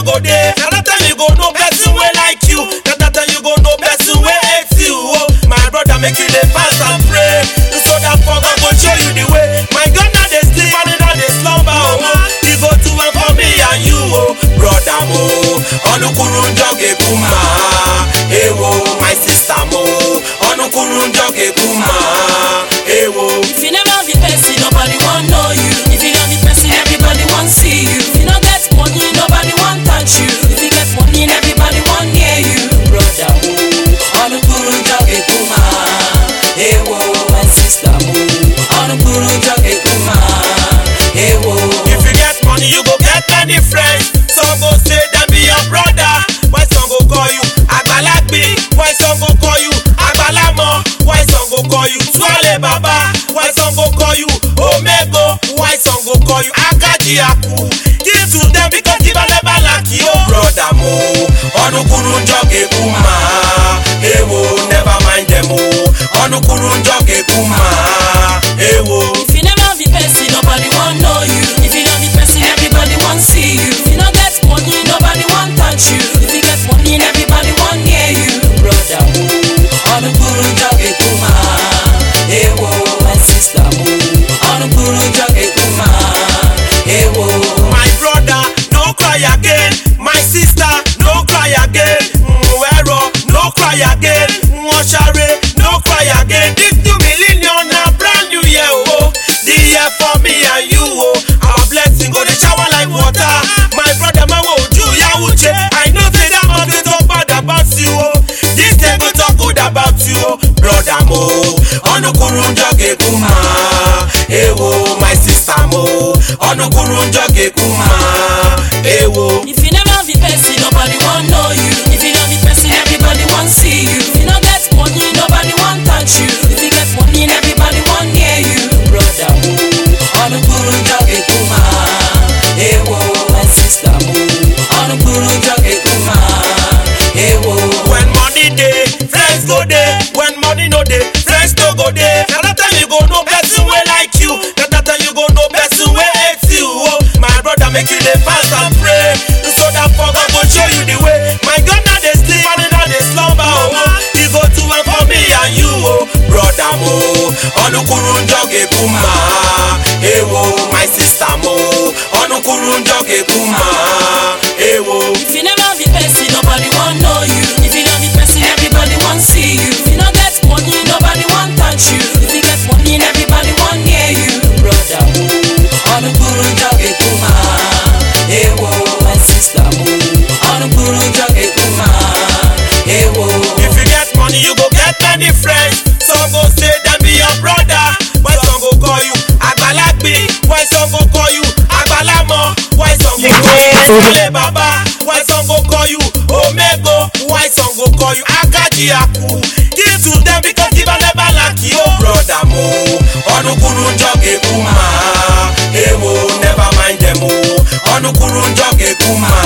go dey. Na that time you go know person wey like you. Na that time you go know person wey hate you. Oh, my brother make you dey fast and pray. So that for God go show you the way. My God na dey sleep and he na dey slumber. Oh, he go do am for me and you. Oh, brother mo, ọnukuru njọ ga-ekwu ma. Ewo, my sister mo, ọnukuru njọ ga-ekwu ma. Ewo. If you never be person, nobody want know you. If you don't be person, everybody want see you. If you don't get money, nobody want touch you. If you get money, everybody want near you. Brother, oh, on the guru joge kuma. Hey, whoa, my sister, oh, on the guru joge kuma. Hey, whoa. If you get money, you go get many friends. Some go say them be your brother. Why some go call you Agbalagbe? Why some go call you Agbalamo? Why some go call you Swale Baba? Why some go call you Omego? Why some go call you Akajiaku? Give to them because give never lack you. Brother mo, ọnukuru njọ ga-ekwu ma. Ewo, never mind them o. Ọnukuru njọ ga-ekwu ma. Ewo. If you never be person, nobody want know you. If you don't be person, everybody want see you. If you don't get money, nobody want touch you. If you get money, everybody want near you. Brother, oh, on the guru joge kuma. Hey, whoa, my sister, oh, on the guru joge kuma. Hey, whoa. My brother, no cry again. My sister, no cry again. Mwero, no cry again. Mwashare, no cry again. This two million na brand new year, oh. The year for me and you, oh. Our blessing go dey shower like water. My brother, my wo ju ya uche. I know say that man dey talk bad about you, oh. This day go talk good about you, oh. Brother mo, ọnukuru njọ ga-ekwu ma. Ewo, my sister mo, ọnukuru njọ ga-ekwu ma. Ewo. If you never be person, nobody want know you. If you don't be person, everybody want see you. If you don't get money, nobody want touch you. If you get money, everybody want near you. Brother, oh, on the guru joge kuma. Hey, whoa, my sister, oh, on the guru joge kuma. Hey, whoa. When money dey, friends go dey. When money no dey, friends no go dey. Na that time you go know person wey like you. Na that time you go know person wey hate you. Oh, my brother make you dey fast and pray. So that for God go show you the way. My God na dey sleep and he na dey slumber. Oh, he go do am for me and you. Oh, brother mo, ọnukuru njọ ga-ekwu ma. Ewo, my sister mo, ọnukuru njọ ga-ekwu ma. Ewo. If you never be person, nobody want know you. If you don't be person, everybody want see you. If you don't get money, nobody want touch you. If you get money, everybody want near you. Brother, oh, on the guru joge kuma. Hey, whoa, my sister, oh, on the guru joge kuma. Hey, whoa. If you get money, you go get many friends. Some go say them be your brother. Why some go call you Agbalagbe? Why some go call you Agbalamo? Why some go call you Swale Baba? Why some go call you Omego? Why some go call you Akajiaku? Give to them because give never lack you. Brother mo, ọnukuru njọ ga-ekwu ma. Ewo, never mind them o. Ọnukuru njọ ga-ekwu ma.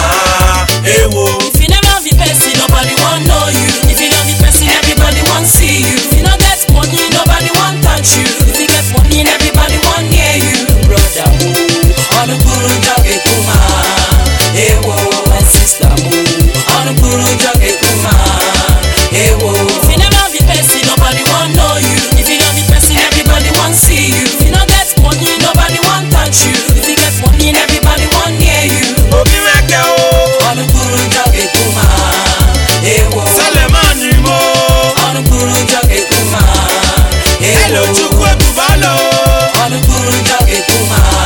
Ewo. If you never be person, nobody want know you. If you don't be person, everybody want see you. If you don't get money, nobody want touch you. If you get money, everybody want near you. Brother, oh, on the guru joge kuma. Hey, whoa, my sister, oh, on the guru joge kuma. Hey, whoa. If you never be person, nobody want know you. If you don't be person, everybody want see you. If you don't get money, nobody want touch you. If you get money, everybody want near you. Obi mẹ́kẹ́ o. On the guru joge kuma. Hey, whoa. Sẹlẹ̀mánì mo. Ọnụ kwuru njọ ga-ekwu ma Hello Chukwu ebubalo. Ọnụ kwuru njọ ga-ekwu ma